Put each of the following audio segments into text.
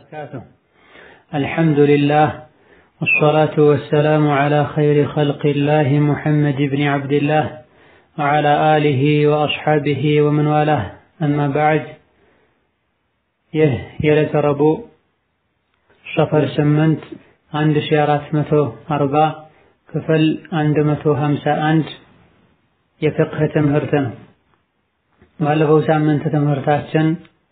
وبركاته الحمد لله والصلاة والسلام على خير خلق الله محمد بن عبد الله وعلى آله وأصحابه ومن والاه أما بعد ይህ የዕለተ ረቡዕ ሰፈር ስምንት አንድ ሺ አራት መቶ አርባ ክፍል አንድ መቶ ሀምሳ አንድ የፍቅህ ትምህርት ነው። ባለፈው ሳምንት ትምህርታችን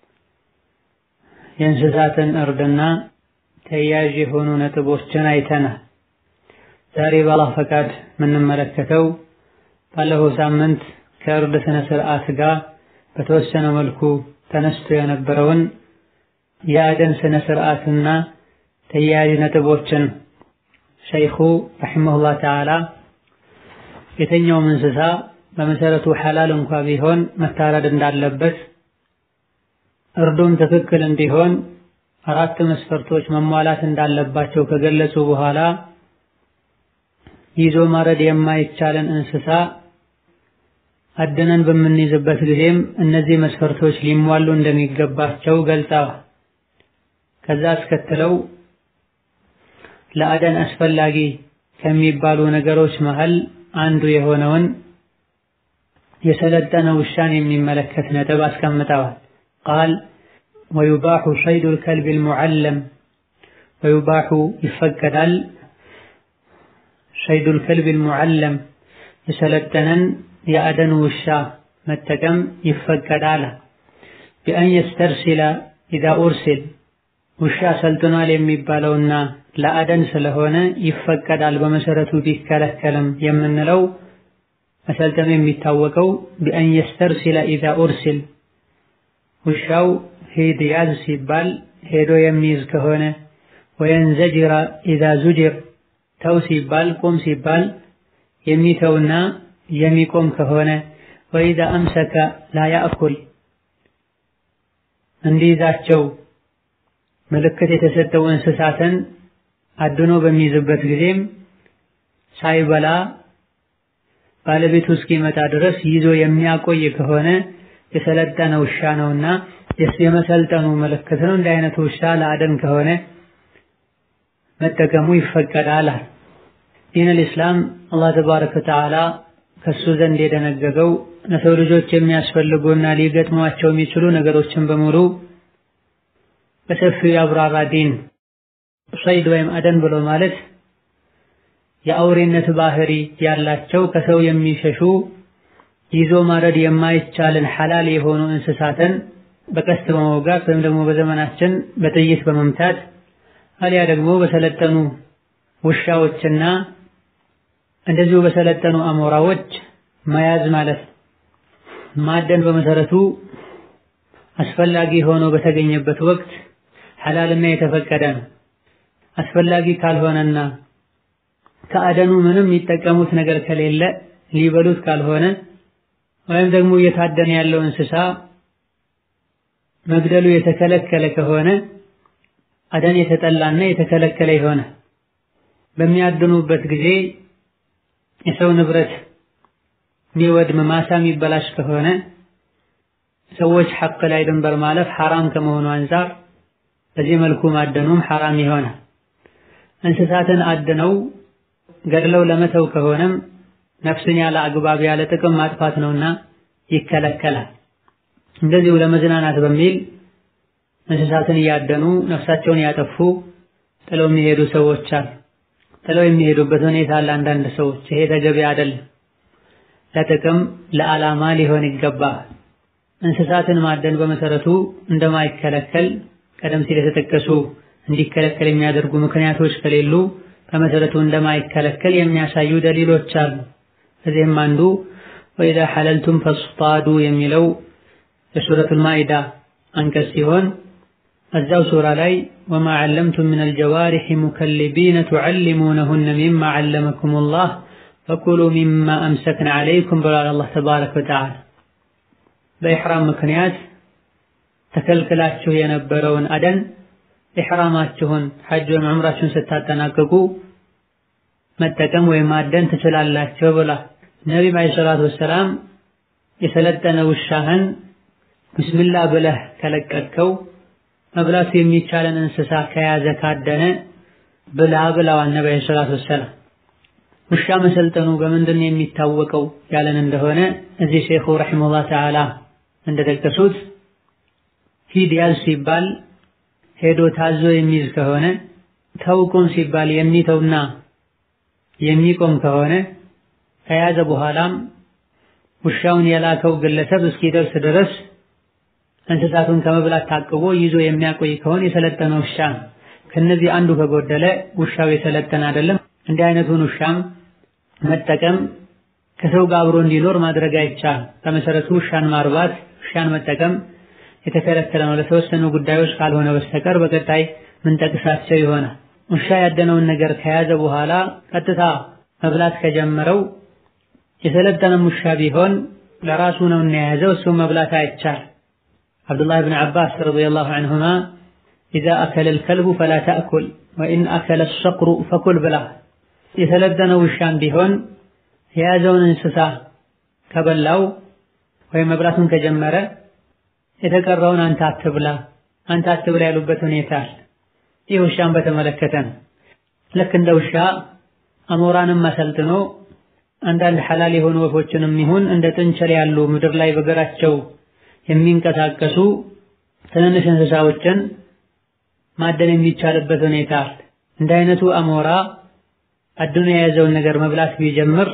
የእንስሳትን እርድና ተያያዥ የሆኑ ነጥቦችን አይተናል። ዛሬ በአላህ ፈቃድ የምንመለከተው ባለፈው ሳምንት ከእርድ ስነ ስርዓት ጋር በተወሰነ መልኩ ተነስቶ የነበረውን የአደን ስነ ስርዓትና ተያያዥ ነጥቦችን ሸይኹ ረሒመሁላህ ተዓላ የተኛውም እንስሳ በመሰረቱ ሐላል እንኳ ቢሆን መታረድ እንዳለበት እርዱም ትክክል እንዲሆን አራት መስፈርቶች መሟላት እንዳለባቸው ከገለጹ በኋላ ይዞ ማረድ የማይቻለን እንስሳ አድነን በምንይዝበት ጊዜም እነዚህ መስፈርቶች ሊሟሉ እንደሚገባቸው ገልጸዋል። ከዛ አስከትለው ለአደን አስፈላጊ ከሚባሉ ነገሮች መሃል አንዱ የሆነውን የሰለጠነ ውሻን የሚመለከት ነጥብ አስቀምጠዋል። ቃል ወዩባሑ ሰይዱል ከልቢል ሙዓለም ወዩባሑ ይፈቀዳል ሰይዱል ከልቢል ሙዓለም የሰለጠነን የአደን ውሻ መጠቀም ይፈቀዳል። ቢአን የስተርሲለ ኢዛ ኡርሲል ውሻ ሰልጥኗል የሚባለውና ለአደን ስለሆነ ይፈቀዳል። በመሰረቱ ቢከለከልም የምንለው መሰልጠኑ የሚታወቀው ቢአን የስተርሲለ ኢዛ ኡርሲል ውሻው ሂድ ያዝ ሲባል ሄዶ የሚይዝ ከሆነ ወየንዘጅራ ኢዛ ዙጅር ተው ሲባል ቁም ሲባል የሚተውና የሚቆም ከሆነ ወኢዛ አምሰከ ላ ያእኩል እንዲይዛቸው ምልክት የተሰጠው እንስሳትን አድኖ በሚይዝበት ጊዜም ሳይበላ ባለቤቱ እስኪመጣ ድረስ ይዞ የሚያቆይ ከሆነ የሰለጠነ ውሻ ነውና የመሰልጠኑ ምልክት ነው። እንዲህ አይነቱ ውሻ ለአደን ከሆነ መጠቀሙ ይፈቀዳል። ዲን አልኢስላም አላህ ተባረከ ወተዓላ ከሱ ዘንድ የደነገገው ለሰው ልጆች የሚያስፈልጉና ሊገጥሟቸው የሚችሉ ነገሮችን በሙሉ በሰፊው ያብራራ ዲን። ሰይድ ወይም አደን ብሎ ማለት የአውሬነት ባህሪ ያላቸው ከሰው የሚሸሹ ይዞ ማረድ የማይቻልን ሐላል የሆኑ እንስሳትን በቀስት በመውጋት ወይም ደግሞ በዘመናችን በጥይት በመምታት አሊያ ደግሞ በሰለጠኑ ውሻዎችና እንደዚሁ በሰለጠኑ አሞራዎች መያዝ ማለት ነው። ማደን በመሰረቱ አስፈላጊ ሆኖ በተገኘበት ወቅት ሐላልና የተፈቀደ ነው። አስፈላጊ ካልሆነና ከአደኑ ምንም የሚጠቀሙት ነገር ከሌለ ሊበሉት ካልሆነ ወይም ደግሞ እየታደነ ያለው እንስሳ መግደሉ የተከለከለ ከሆነ አደን የተጠላና የተከለከለ ይሆነ። በሚያድኑበት ጊዜ የሰው ንብረት የሚወድም ማሳ የሚበላሽ ከሆነ ሰዎች ሐቅ ላይ ድንበር ማለፍ ሐራም ከመሆኑ አንፃር በዚህ መልኩ ማደኑም ሐራም ይሆናል። እንስሳትን አድነው ገድለው ለመተው ከሆነም ነፍስን ያለ አግባብ ያለ ጥቅም ማጥፋት ነውና ይከለከላል። እንደዚሁ ለመዝናናት በሚል እንስሳትን እያደኑ ነፍሳቸውን ያጠፉ ጥለው የሚሄዱ ሰዎች አሉ። ጥለው የሚሄዱበት ሁኔታ አለ። አንዳንድ ሰዎች ይሄ ተገቢ አይደለም። ለጥቅም ለዓላማ ሊሆን ይገባል። እንስሳትን ማደን በመሰረቱ እንደማይከለከል ቀደም ሲል የተጠቀሱ እንዲከለከል የሚያደርጉ ምክንያቶች ከሌሉ በመሰረቱ እንደማይከለከል የሚያሳዩ ደሊሎች አሉ። እዚህም አንዱ ወኢዛ ሐለልቱም ፈስጣዱ የሚለው የሱረቱል ማኢዳ አንቀጽ ሲሆን እዛው ሱራ ላይ ወማ ዐለምቱም ሚነል ጀዋሪሒ ሙከልቢነ ቱዐሊሙነሁነ ሚማ ዐለመኩሙላህ ፈኩሉ ሚማ አምሰክነ ዐለይኩም ብሏል አላህ ተባረከ ወተዓላ። በኢሕራም ምክንያት ተከልክላችሁ የነበረውን አደን ኢሕራማችሁን ሐጅ ወይም ዑምራችሁን ስታጠናቅቁ መጠቀም ወይም ማደን ትችላላችሁ ብሏል። ነቢም ዓለይሂ ሰላቱ ወሰላም የሰለጠነ ውሻህን ቢስሚላህ ብለህ ከለቀቅከው መብላቱ የሚቻለን እንስሳ ከያዘ ካደነ ብላ ብለዋል ነቢ ዓለይሂ ሰላቱ ወሰላም። ውሻ መሰልጠኑ በምንድን ነው የሚታወቀው ያለን እንደሆነ እዚህ ሼኹ ረሒመሁላህ ተዓላ እንደጠቀሱት ሂድ ያዝ ሲባል ሄዶ ታዞ የሚይዝ ከሆነ ተውቁም ሲባል የሚተውና የሚቆም ከሆነ ከያዘ በኋላም ውሻውን የላከው ግለሰብ እስኪደርስ ድረስ እንስሳቱን ከመብላት ታቅቦ ይዞ የሚያቆይ ከሆነ የሰለጠነ ውሻ ነው። ከነዚህ አንዱ ከጎደለ ውሻው የሰለጠነ አይደለም። እንዲህ አይነቱን ውሻም መጠቀም ከሰው ጋር አብሮ እንዲኖር ማድረግ አይቻልም። በመሰረቱ ውሻን ማርባት፣ ውሻን መጠቀም የተከለከለ ነው ለተወሰኑ ጉዳዮች ካልሆነ በስተቀር በቀጣይ ምንጠቅሳቸው ይሆናል። ውሻ ያደነውን ነገር ከያዘ በኋላ ቀጥታ መብላት ከጀመረው የሰለጠነም ውሻ ቢሆን ለራሱ ነው እና የያዘው እሱ መብላት አይቻል። አብዱላህ ብን ዓባስ ረዲየላሁ ዐንሁማ ኢዛ አከለ ልከልቡ ፈላ ተእኩል ወኢን አከለ ሰቅሩ ፈኩል ብላ የሰለጠነው ውሻም ቢሆን የያዘውን እንስሳ ከበላው ወይም መብላቱን ከጀመረ የተቀረውን አንተ አትብላ አንተ አትብላ ያሉበት ሁኔታ አለ። ይህ ውሻን በተመለከተ ነው። ልክ እንደ ውሻ አሞራንም አሰልጥኖ አንዳንድ ሐላል የሆኑ ወፎችንም ይሁን እንደ ጥንቸል ያሉ ምድር ላይ በእግራቸው የሚንቀሳቀሱ ትንንሽ እንስሳዎችን ማደን የሚቻልበት ሁኔታ አለ። እንደ አይነቱ አሞራ አድኖ የያዘውን ነገር መብላት ቢጀምር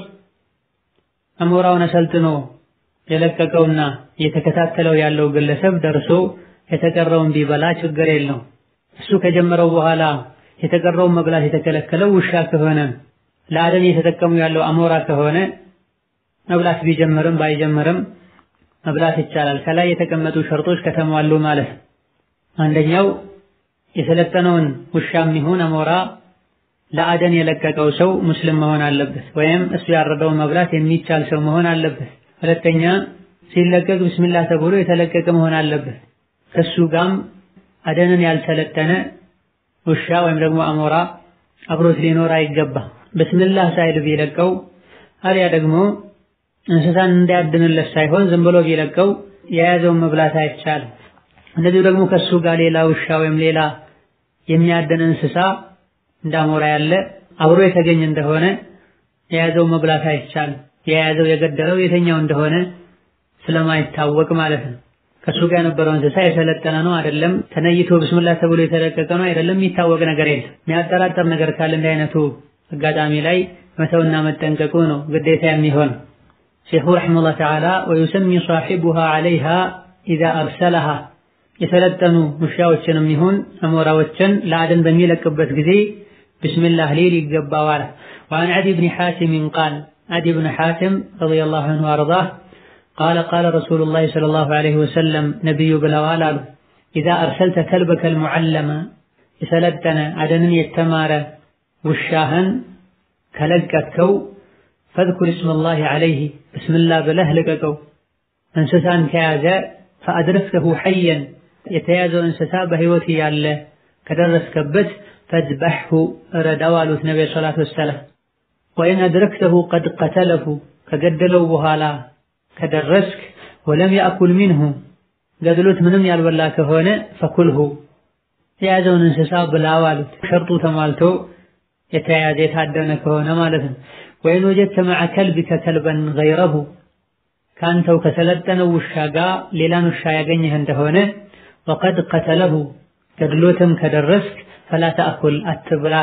አሞራውን አሰልጥኖ የለቀቀውና እየተከታተለው ያለው ግለሰብ ደርሶ የተቀረውን ቢበላ ችግር የለው። እሱ ከጀመረው በኋላ የተቀረውን መብላት የተከለከለው ውሻ ከሆነ ለአደን እየተጠቀሙ ያለው አሞራ ከሆነ መብላት ቢጀምርም ባይጀምርም መብላት ይቻላል። ከላይ የተቀመጡ ሸርጦች ከተሟሉ ማለት ነው። አንደኛው የሰለጠነውን ውሻም ይሁን አሞራ ለአደን የለቀቀው ሰው ሙስሊም መሆን አለበት፣ ወይም እሱ ያረደውን መብላት የሚቻል ሰው መሆን አለበት። ሁለተኛ ሲለቀቅ ብስሚላህ ተብሎ የተለቀቀ መሆን አለበት። ከሱ ጋም አደንን ያልሰለጠነ ውሻ ወይም ደግሞ አሞራ አብሮት ሊኖር አይገባም። ብስሚላህ ሳይል ቢለቀው አሊያ ደግሞ እንስሳን እንዳያድንለት ሳይሆን ዝም ብሎ ቢለቀው የያዘውን መብላት አይቻልም። እንደዚሁ ደግሞ ከሱ ጋር ሌላ ውሻ ወይም ሌላ የሚያድን እንስሳ እንዳሞራ ያለ አብሮ የተገኘ እንደሆነ የያዘው መብላት አይቻልም። የያዘው የገደለው የተኛው እንደሆነ ስለማይታወቅ ማለት ነው። ከሱ ጋር የነበረው እንስሳ የሰለጠነ ነው አይደለም፣ ተነይቶ ብስምላህ ተብሎ የተለቀቀ ነው አይደለም፣ የሚታወቅ ነገር የለም። የሚያጠራጠር ነገር ካለ እንዲህ አይነቱ አጋጣሚ ላይ መተውና መጠንቀቁ ነው ግዴታ የሚሆን። ሼኹ ረሒመሁላህ ተዓላ ወዩሰሚ ሳሒቡሃ ዐለይሃ ኢዛ አርሰለሃ የሰለጠኑ ውሻዎችንም ይሁን አሞራዎችን ለአደን በሚለቅበት ጊዜ ብስምላህ ሊል ይገባዋል። ወአን ዓዲ ብኒ ሓቲምን ቃል ዓዲ ብን ሓቲም ረዲየላሁ ዐንሁ ወአርዳህ ቃለ ቃለ ረሱሉላሂ ሰለላሁ ዐለይሂ ወሰለም ነቢዩ ብለዋል አሉ ኢዛ አርሰልተ ከልበከል ሙዓለመ የሰለጠነ አደንን የተማረ ውሻህን ከለቀትከው ፈዝኩር እስመላሂ ዐለይሂ ብስምላህ ብለህ ልቀቀው። እንስሳን ከያዘ ፈአድረክተሁ ሐየን የተያዘው እንስሳ በሕይወት ያለ ከደረስከበት ፈዝበሕሁ እረዳው አሉት ነቢዩ ሰላቱ ወሰላም። ወኢን አድረክተሁ ቀድ ቀተለሁ ከገደለው በኋላ ከደረስክ ወለም ያእኩል ሚንሁ ገድሎት ምንም ያልበላ ከሆነ ፈኩልሁ የያዘውን እንስሳ ብላው አሉት። ሸርጡ ተሟልቶ የተያዘ የታደነ ከሆነ ማለት ነው። ወይን ወጀድተ መዐ ከልቢከ ከልበን ገይረሁ ከአንተው ከሰለጠነው ውሻ ጋር ሌላን ውሻ ያገኘህ እንደሆነ ወቀድ ቀተለሁ ገድሎትም ከደረስክ ፈላ ተአኩል አትብላ።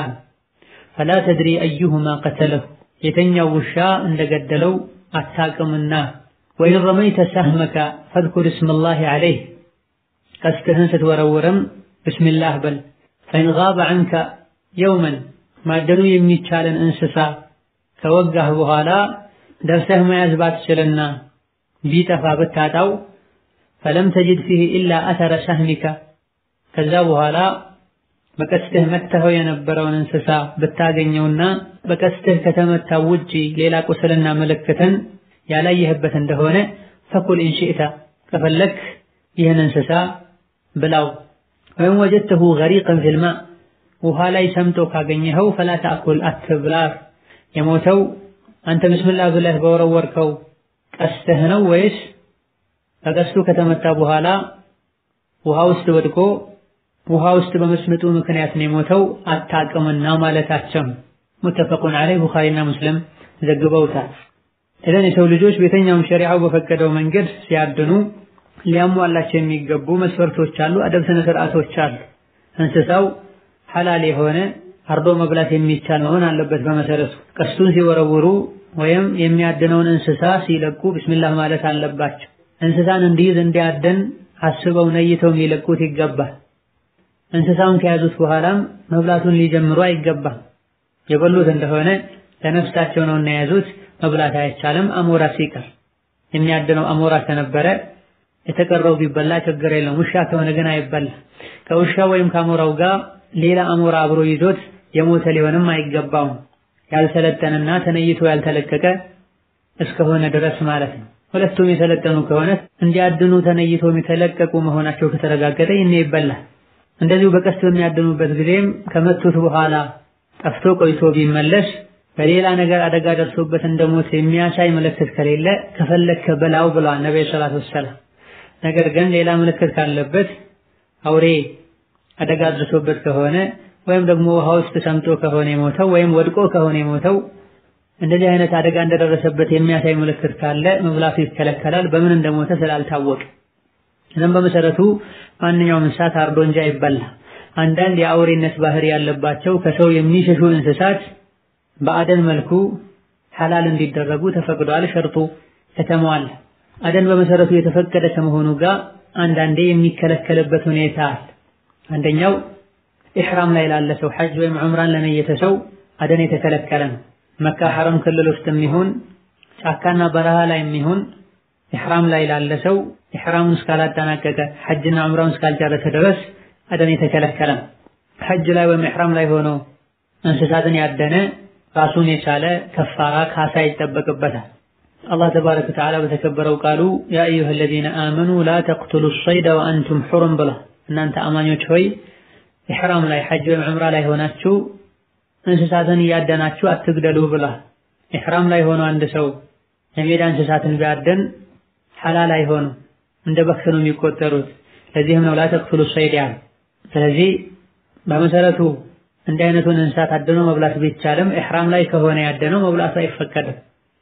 ፈላ ተድሪ አዩሁማ ቀተለሁ የተኛው ውሻ እንደገደለው አታቅምና። ወይን ረመይተ ሰህመከ ፈዝኩር እስመላሂ ዐለይህ ቀስትህን ስትወረውርም ብስሚላህ በል። ፈኢን ጋበ ዐንከ የውመን ማደኑ የሚቻለን እንስሳ ከወጋህ በኋላ ደርሰህ መያዝ ባትችልና ቢጠፋ ብታጣው ፈለም ተጅድ ፊህ ኢላ አተረ ሰህሚካ ከዛ በኋላ በቀስትህ መተኸው የነበረውን እንስሳ ብታገኘውና በቀስትህ ከተመታው ውጪ ሌላ ቁስልና ምልክትን ያላየህበት እንደሆነ ፈኩል ኢንሽእታ ከፈለክ ይህን እንስሳ ብላው። ወይም ወጀድተሁ ገሪቀን ፊልማ ውሃ ላይ ሰምጦ ካገኘኸው ፈላ ተአኩል አትብላ። የሞተው አንተ ብስምላህ ብለህ በወረወርከው ቀስትህ ነው ወይስ በቀስቱ ከተመታ በኋላ ውሃ ውስጥ ወድቆ ውሃ ውስጥ በመስመጡ ምክንያት ነው የሞተው አታቅምና ማለታቸው ሙተፈቁን ዐለይህ ቡኻሪና ሙስሊም ዘግበውታል። እዘን የሰው ልጆች በየትኛውም ሸሪዓው በፈቀደው መንገድ ሲያድኑ ሊያሟላቸው የሚገቡ መስፈርቶች አሉ፣ አደብ ስነ ስርዓቶች አሉ። እንስሳው ሐላል የሆነ አርዶ መብላት የሚቻል መሆን አለበት። በመሰረቱ ቀስቱን ሲወረውሩ ወይም የሚያድነውን እንስሳ ሲለቁ ቢስሚላህ ማለት አለባቸው። እንስሳን እንዲይዝ እንዲያድን አስበው ነይተው ሊለቁት ይገባል። እንስሳውን ከያዙት በኋላም መብላቱን ሊጀምሩ አይገባም። የበሉት እንደሆነ ለነፍሳቸው ነው እና የያዙት መብላት አይቻልም። አሞራ ሲቀር የሚያድነው አሞራ ከነበረ የተቀረው ቢበላ ችግር የለም። ውሻ ከሆነ ግን አይበላ። ከውሻ ወይም ከአሞራው ጋር ሌላ አሞራ አብሮ ይዞት የሞተ ሊሆንም አይገባውም። ያልሰለጠነና ተነይቶ ያልተለቀቀ እስከሆነ ድረስ ማለት ነው። ሁለቱም የሰለጠኑ ከሆነ እንዲያድኑ ተነይቶ የተለቀቁ መሆናቸው ከተረጋገጠ ይሄ ይበላል። እንደዚሁ በቀስት በሚያድኑበት ጊዜም ከመቱት በኋላ ጠፍቶ ቆይቶ ቢመለስ በሌላ ነገር አደጋ ደርሶበት እንደሞት የሚያሳይ ምልክት ከሌለ ከፈለክ በላው ብለዋል ነብዩ ሰለላሁ ዐለይሂ ወሰለም። ነገር ግን ሌላ ምልክት ካለበት አውሬ አደጋ ደርሶበት ከሆነ ወይም ደግሞ ውሃ ውስጥ ሰምጦ ከሆነ የሞተው ወይም ወድቆ ከሆነ የሞተው እንደዚህ አይነት አደጋ እንደደረሰበት የሚያሳይ ምልክት ካለ መብላቱ ይከለከላል፣ በምን እንደሞተ ስላልታወቀ። እነም በመሰረቱ ማንኛውም እንስሳት አርዶ እንጂ አይበላ። አንዳንድ የአውሬነት ባህሪ ያለባቸው ከሰው የሚሸሹ እንስሳት በአደን መልኩ ሐላል እንዲደረጉ ተፈቅዷል። ሸርጡ ከተሟላ አደን በመሰረቱ የተፈቀደ ከመሆኑ ጋር አንዳንዴ የሚከለከልበት ሁኔታ አለ። አንደኛው ኢሕራም ላይ ላለ ሰው ሐጅ ወይም ዑምራን ለነየተ ሰው አደን የተከለከለ ነው። መካ ሐረም ክልል ውስጥ የሚሆን ጫካና በረሃ ላይ የሚሆን ኢሕራም ላይ ላለ ሰው ኢሕራሙን እስካላጠናቀቀ ሐጅና ዑምራውን እስካልጨረሰ ድረስ አደን የተከለከለ ነው። ሐጅ ላይ ወይም ኢሕራም ላይ ሆኖ እንስሳትን ያደነ ራሱን የቻለ ከፋራ ካሳ ይጠበቅበታል። አላህ ተባረከ ወተዓላ በተከበረው ቃሉ ያ አዩሀ ለዚነ አመኑ ላ ተቅቱሉ ሰይደ ወአንቱም ሑሩም ብሏል። እናንተ አማኞች ሆይ ኢሕራም ላይ ሐጅ ወይም ዑምራ ላይ ሆናችሁ እንስሳትን እያደናችሁ አትግደሉ ብሏል። ኢሕራም ላይ ሆኖ አንድ ሰው የሜዳ እንስሳትን ቢያደን ሐላል አይሆኑም፣ እንደ በክት ነው የሚቆጠሩት። ለዚህም ነው ላ ተቅቱሉ ሰይድ ያለ። ስለዚህ በመሰረቱ እንዲህ አይነቱን እንስሳት አድኖ መብላት ቢቻልም ኢሕራም ላይ ከሆነ ያደነው መብላቱ አይፈቀድም።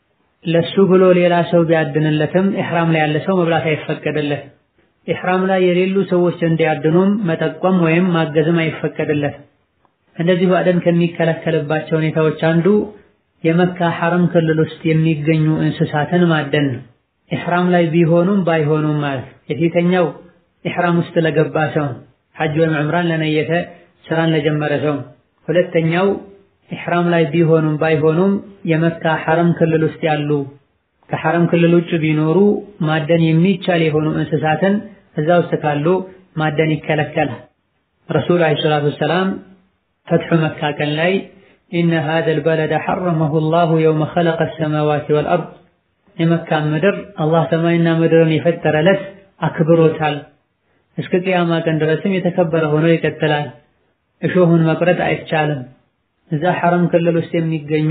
ለሱ ብሎ ሌላ ሰው ቢያድንለትም ኢሕራም ላይ ያለ ሰው መብላት አይፈቀድለትም። ኢሕራም ላይ የሌሉ ሰዎች እንዲያድኑም መጠቆም ወይም ማገዝም አይፈቀድለትም። እንደዚሁ አደን ከሚከለከልባቸው ሁኔታዎች አንዱ የመካ ሐረም ክልል ውስጥ የሚገኙ እንስሳትን ማደን ነው። ኢሕራም ላይ ቢሆኑም ባይሆኑም ማለት የፊተኛው ኢሕራም ውስጥ ለገባ ሰው ሐጅ ወይም ዑምራን ለነየተ ስራን ለጀመረ ሰው፣ ሁለተኛው ኢሕራም ላይ ቢሆኑም ባይሆኑም የመካ ሐረም ክልል ውስጥ ያሉ ከሐረም ክልል ውጭ ቢኖሩ ማደን የሚቻል የሆኑ እንስሳትን እዛ ውስጥ ካሉ ማደን ይከለከላል። ረሱል ዓለይሂ ሰላቱ ወሰላም ፈትሑ መካ ቀን ላይ ኢነ ሃዘል በለደ ሐረመሁ ላሁ የውመ ኸለቀ ሰማዋቲ ወልአርድ የመካን ምድር አላህ ሰማይና ምድርን የፈጠረ ዕለት አክብሮታል። እስከ ቅያማ ቀን ድረስም የተከበረ ሆኖ ይቀጥላል። እሾሁን መቁረጥ አይቻልም። እዛ ሐረም ክልል ውስጥ የሚገኙ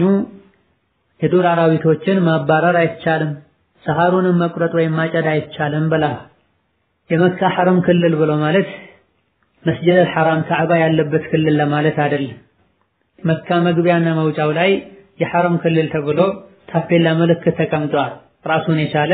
የዱር አራዊቶችን ማባረር አይቻልም። ሰሃሩንም መቁረጥ ወይም ማጨድ አይቻልም ብላ የመካ ሐረም ክልል ብሎ ማለት መስጂድ አልሐራም ካዕባ ያለበት ክልል ለማለት አይደለም። መካ መግቢያና መውጫው ላይ የሐረም ክልል ተብሎ ታፔላ ምልክት ተቀምጧል። ራሱን የቻለ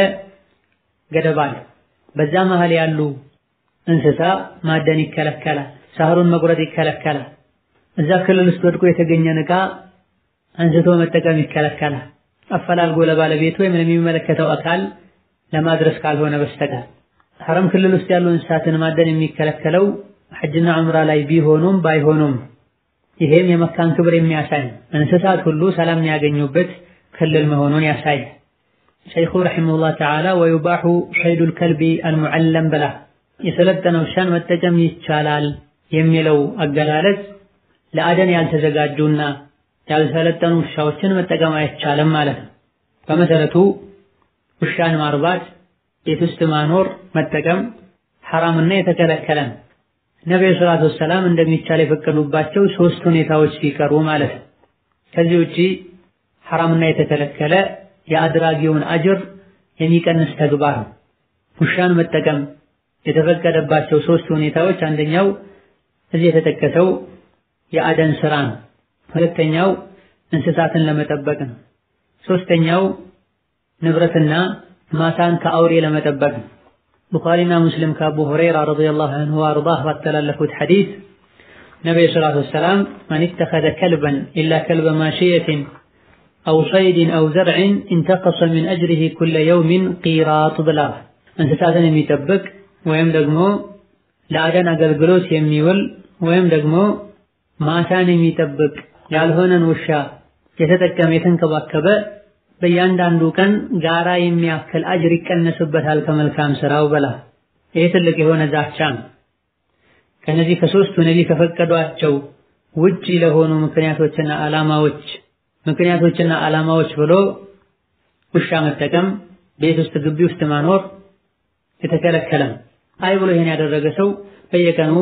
ገደብ አለ። በዛ መሃል ያሉ እንስሳ ማደን ይከለከላል። ሳህሩን መቁረጥ ይከለከላል። እዛ ክልል ውስጥ ወድቆ የተገኘን ዕቃ አንስቶ መጠቀም ይከለከላል። አፈላልጎ ለባለቤቱ ወይም ለሚመለከተው አካል ለማድረስ ካልሆነ በስተቀር ሐረም ክልል ውስጥ ያሉ እንስሳትን ማደን የሚከለከለው ሐጅና ዑምራ ላይ ቢሆኑም ባይሆኑም ይሄም የመካን ክብር የሚያሳይ እንስሳት ሁሉ ሰላም የሚያገኙበት ክልል መሆኑን ያሳይ። ሸይኹ ረሒመሁላህ ተዓላ ወዩባሑ ሰይዱል ከልቢ አልሙዐለም ብላ የሰለጠነ ውሻን መጠቀም ይቻላል የሚለው አገላለጽ ለአደን ያልተዘጋጁና ያልሰለጠኑ ውሻዎችን መጠቀም አይቻልም ማለት ነው። በመሰረቱ ውሻን ማርባት፣ ቤት ውስጥ ማኖር፣ መጠቀም ሐራምና የተከለከለ ነው። ነብዩ ሰለላሁ ዐለይሂ ወሰለም እንደሚቻል የፈቀዱባቸው ሶስት ሁኔታዎች ሲቀሩ ማለት ነው። ከዚህ ውጪ ሐራምና የተከለከለ የአድራጊውን አጅር የሚቀንስ ተግባር ነው። ውሻን መጠቀም የተፈቀደባቸው ሶስት ሁኔታዎች አንደኛው እዚህ የተጠቀሰው የአደን ስራ ነው። ሁለተኛው እንስሳትን ለመጠበቅ ነው። ሶስተኛው ንብረትና ማሳን ከአውሬ ለመጠበቅ ነው። ቡኻሪና ሙስሊም ከአቡ ሁረይራ ረዲየላሁ ዐንሁ ወአርዳህ ባስተላለፉት ሐዲስ ነቢዩ ሰላቱ ወሰላም መን ኢተኸዘ ከልበን ኢላ ከልበ ማሽየትን አው ሰይድን አው ዘርዕን እንተቀሰ ሚን አጅሪሂ ኩለ የውሚን ቂራጥ ብለዋል። እንስሳትን የሚጠብቅ ወይም ደግሞ ለአደን አገልግሎት የሚውል ወይም ደግሞ ማሳን የሚጠብቅ ያልሆነን ውሻ የተጠቀመ የተንከባከበ በእያንዳንዱ ቀን ጋራ የሚያክል አጅር ይቀነስበታል ከመልካም ስራው በላ። ይሄ ትልቅ የሆነ ዛቻ ነው። ከነዚህ ከሶስቱ ነቢይ ከፈቀዷቸው ውጪ ለሆኑ ምክንያቶችና ዓላማዎች ምክንያቶችና ዓላማዎች ብሎ ውሻ መጠቀም፣ ቤት ውስጥ ግቢ ውስጥ ማኖር የተከለከለም። አይ ብሎ ይሄን ያደረገ ሰው በየቀኑ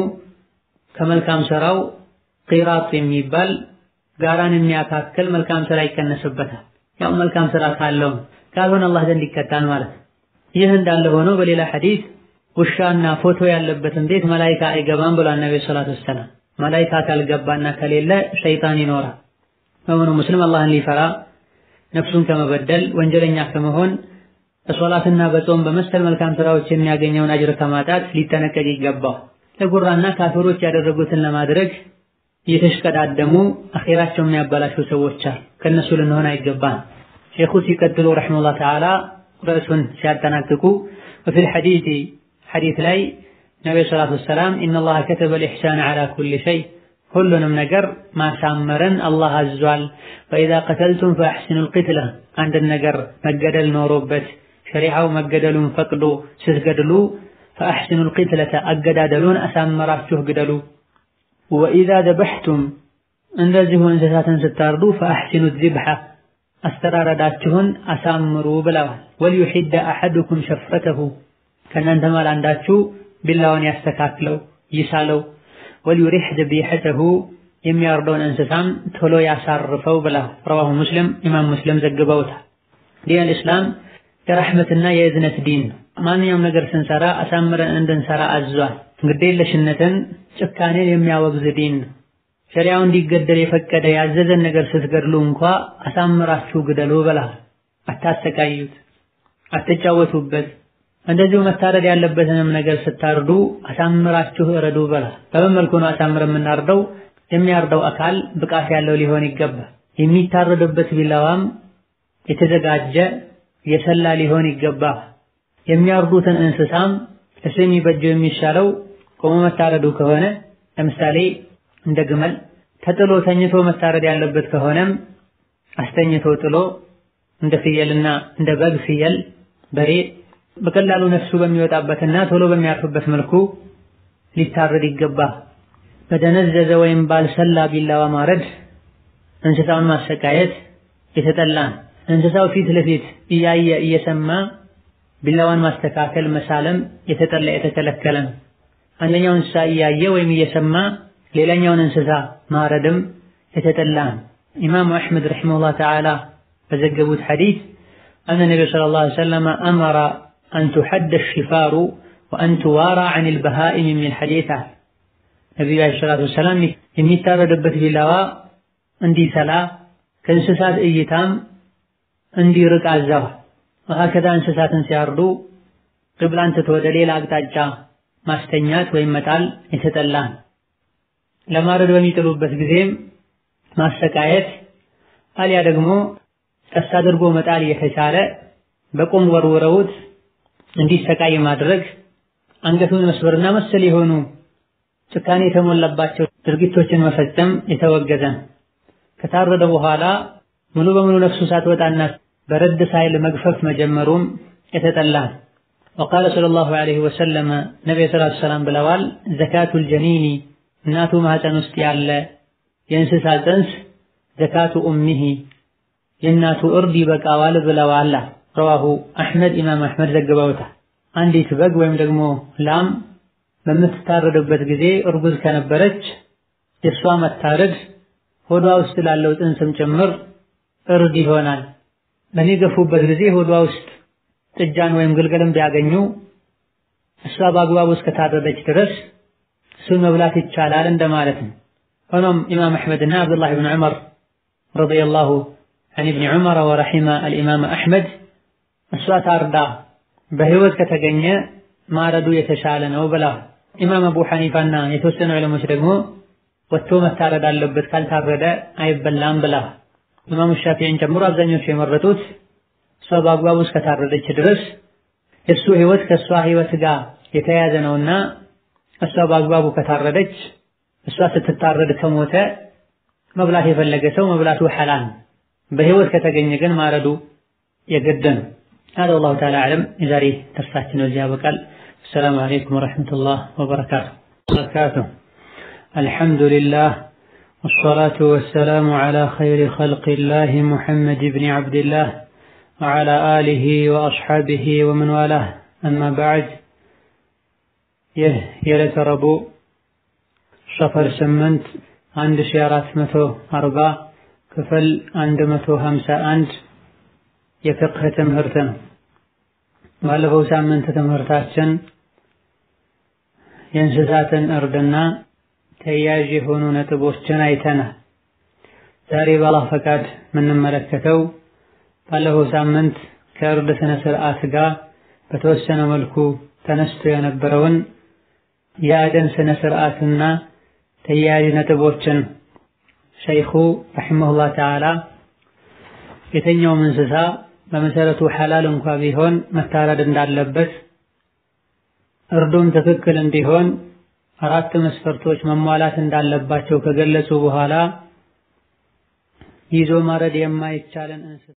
ከመልካም ስራው ቂራጥ የሚባል ጋራን የሚያካክል መልካም ስራ ይቀነስበታል። ያው መልካም ስራ ካለው ካልሆነ አላህ ዘንድ ይቀጣል ማለት። ይህ እንዳለ ሆኖ በሌላ ሐዲስ ውሻና ፎቶ ያለበትን ቤት መላኢካ አይገባም ብሏል ነብዩ ሰለላሁ ዐለይሂ ወሰለም። መላኢካ ካልገባና ከሌለ ሸይጣን ይኖራል። በመሆኑ ሙስሊም አላህን ሊፈራ ነፍሱን ከመበደል ወንጀለኛ ከመሆን በሶላትና በጾም በመሰል መልካም ስራዎች የሚያገኘውን አጅር ከማጣት ሊጠነቀቅ ይገባው። ለጉራና ካፊሮች ያደረጉትን ለማድረግ እየተሽቀዳደሙ አኼራቸው የሚያበላሹ ሰዎች አሉ። ከእነሱ ልንሆን አይገባን። ሼኹ ሲቀጥሉ ረሒመሁላህ ተዓላ ርዕሱን ሲያጠናቅቁ ወፊል ሐዲስ ሐዲስ ላይ ነቢዩ ሰላቱ ወሰላም ኢነላህ ከተበል ኢሕሳን ዐላ ኩሊ ሸይ ሁሉንም ነገር ማሳመርን አላህ አዟል። ፈኢዛ ቀተልቱም ፈአሕሲኑል ቂትላ አንድን ነገር መገደል ኖሮበት ሸሪዓው መገደሉን ፈቅዶ ስትገድሉ ፈአሕሲኑል ቂትለተ አገዳደሉን አሳመራችሁ ግደሉ። ወኢዛ ዘበሕቱም እንደዚሁ እንስሳትን ስታርዱ ፈአሕሲኑ ዚብሐ አስተራረዳችሁን አሳምሩ ብለዋል። ወልዩሒደ አሐዱኩም ሸፍረተሁ ከእናንተ ማል አንዳችሁ ቢላውን ያስተካክለው ይሳለው። ወልዩሪሕ ዘቢሐተሁ የሚያርደውን እንስሳም ቶሎ ያሳርፈው ብለዋል። ረዋሁ ሙስሊም ኢማም ሙስሊም ዘግበውታል። ዲን አልእስላም የረሕመትና የእዝነት ዲን ነው። ማንኛውም ነገር ስንሰራ አሳምረን እንድንሰራ አዟል። ግዴለሽነትን፣ ጭካኔን የሚያወግዝ ዲን ነው። ሸሪያው እንዲገደል የፈቀደ ያዘዘን ነገር ስትገድሉ እንኳ አሳምራችሁ ግደሉ ብለዋል። አታሰቃዩት፣ አትጫወቱበት። እንደዚሁ መታረድ ያለበትንም ነገር ስታርዱ አሳምራችሁ እረዱ ብለዋል። በምን መልኩ ነው አሳምር የምናርደው? የሚያርደው አካል ብቃት ያለው ሊሆን ይገባል። የሚታረድበት ቢላዋም የተዘጋጀ የሰላ ሊሆን ይገባል። የሚያርዱትን እንስሳም እሱ የሚበጀው የሚሻለው ቆሞ መታረዱ ከሆነ ለምሳሌ እንደ ግመል ተጥሎ ተኝቶ መታረድ ያለበት ከሆነም አስተኝቶ ጥሎ እንደ ፍየልና እንደ በግ ፍየል፣ በሬ በቀላሉ ነፍሱ በሚወጣበትና ቶሎ በሚያርፍበት መልኩ ሊታረድ ይገባል። በደነዘዘ ወይም ባልሰላ ቢላዋ ማረድ እንስሳውን ማሰቃየት የተጠላ ነው። እንስሳው ፊት ለፊት እያየ እየሰማ ቢላዋን ማስተካከል መሳለም የተጠላ የተከለከለ ነው። አንደኛው እንስሳ እያየ ወይም እየሰማ ሌላኛውን እንስሳ ማረድም የተጠላ ነው። ኢማሙ አሕመድ ረሒመሁላህ ተዓላ በዘገቡት ሐዲስ አነ ነቢዩ ሰለላሁ ዐለይሂ ወሰለም አመረ አን ቱሐደ ሽፋሩ ወአን ቱዋራ ዐኒል በሃኢም የሚል ሐዲስ አለ። ነቢዩ ዐለይሂ ሰላቱ ወሰላም የሚታረድበት ቢላዋ እንዲሰላ ከእንስሳት እይታም እንዲርቅ አዘዋል። ወሀከዛ እንስሳትን ሲያርዱ ቅብላን ትቶ ወደ ሌላ አቅጣጫ ማስተኛት ወይም መጣል የተጠላ ነው። ለማረድ በሚጥሉበት ጊዜም ማሰቃየት አሊያ ደግሞ ቀስ አድርጎ መጣል እየተቻለ በቁም ወርውረውት እንዲሰቃይ ማድረግ አንገቱን መስበርና መሰል የሆኑ ጭካኔ የተሞላባቸው ድርጊቶችን መፈጸም የተወገዘ ነው። ከታረደ በኋላ ሙሉ በሙሉ ነፍሱ ሳትወጣና በረድ ሳይል መግፈፍ መጀመሩም የተጠላ ነው። ወቃለ ሰለላሁ ዐለይሂ ወሰለም ነቢዩ ሰለላሁ ዐለይሂ ወሰለም ብለዋል፣ ዘካቱል ጀኒኒ እናቱ ማህፀን ውስጥ ያለ የእንስሳ ጽንስ ዘካቱ ኡሚሂ የእናቱ እርድ ይበቃዋል ብለዋል። ረዋሁ አሕመድ ኢማም አሕመድ ዘግበውታል። አንዲት በግ ወይም ደግሞ ላም በምትታረድበት ጊዜ እርጉዝ ከነበረች የእሷ መታረድ ሆዷ ውስጥ ላለው ጽንስም ጭምር እርድ ይሆናል። በሚገፉበት ጊዜ ሆዷ ውስጥ ጥጃን ወይም ግልገልም ቢያገኙ እሷ በአግባቡ እስከታረደች ድረስ እሱን መብላት ይቻላል እንደማለት ነው። ሆኖም ኢማም አሕመድና አብዱላህ ብን ዑመር ረዲየላሁ ዐን ኢብኒ ዑመር ወረሒመ አልኢማም አሕመድ እሷ ታርዳ በህይወት ከተገኘ ማረዱ የተሻለ ነው ብላ ኢማም አቡ ሐኒፋና የተወሰኑ ዕለሞች ደግሞ ወጥቶ መታረድ አለበት ካልታረደ አይበላም ብላ ኢማሙ ሻፊዒን ጨምሮ አብዛኞቹ የመረጡት እሷ በአግባቡ እስከታረደች ድረስ የእሱ ህይወት ከእሷ ህይወት ጋር የተያያዘ ነውና እሷ በአግባቡ ከታረደች እሷ ስትታረድ ከሞተ መብላት የፈለገ ሰው መብላቱ ሐላል፣ በህይወት ከተገኘ ግን ማረዱ የግድ ነው። هذا والله تعالى أعلم የዛሬ ደርሳችን በዚህ ያበቃል። السلام عليكم ورحمة الله وبركاته وبركاته الحمد لله والصلاة والسلام على خير خلق الله محمد بن عبد الله وعلى آله وأصحابه ومن والاه أما بعد ይህ የዕለተ ረቡዕ ሰፈር ስምንት አንድ ሺ አራት መቶ አርባ ክፍል አንድ መቶ ሀምሳ አንድ የፍቅህ ትምህርት ነው። ባለፈው ሳምንት ትምህርታችን የእንስሳትን እርድና ተያያዥ የሆኑ ነጥቦችን አይተናል። ዛሬ በአላህ ፈቃድ የምንመለከተው ባለፈው ሳምንት ከእርድ ስነ ስርዓት ጋር በተወሰነ መልኩ ተነስቶ የነበረውን የአደን ስነ ስርዓትና ተያያዥ ነጥቦችን ሸይኹ ረሒመሁላህ ተዓላ የተኛውም እንስሳ በመሰረቱ ሐላል እንኳ ቢሆን መታረድ እንዳለበት እርዱም ትክክል እንዲሆን አራት መስፈርቶች መሟላት እንዳለባቸው ከገለጹ በኋላ ይዞ ማረድ የማይቻለን እንስሳ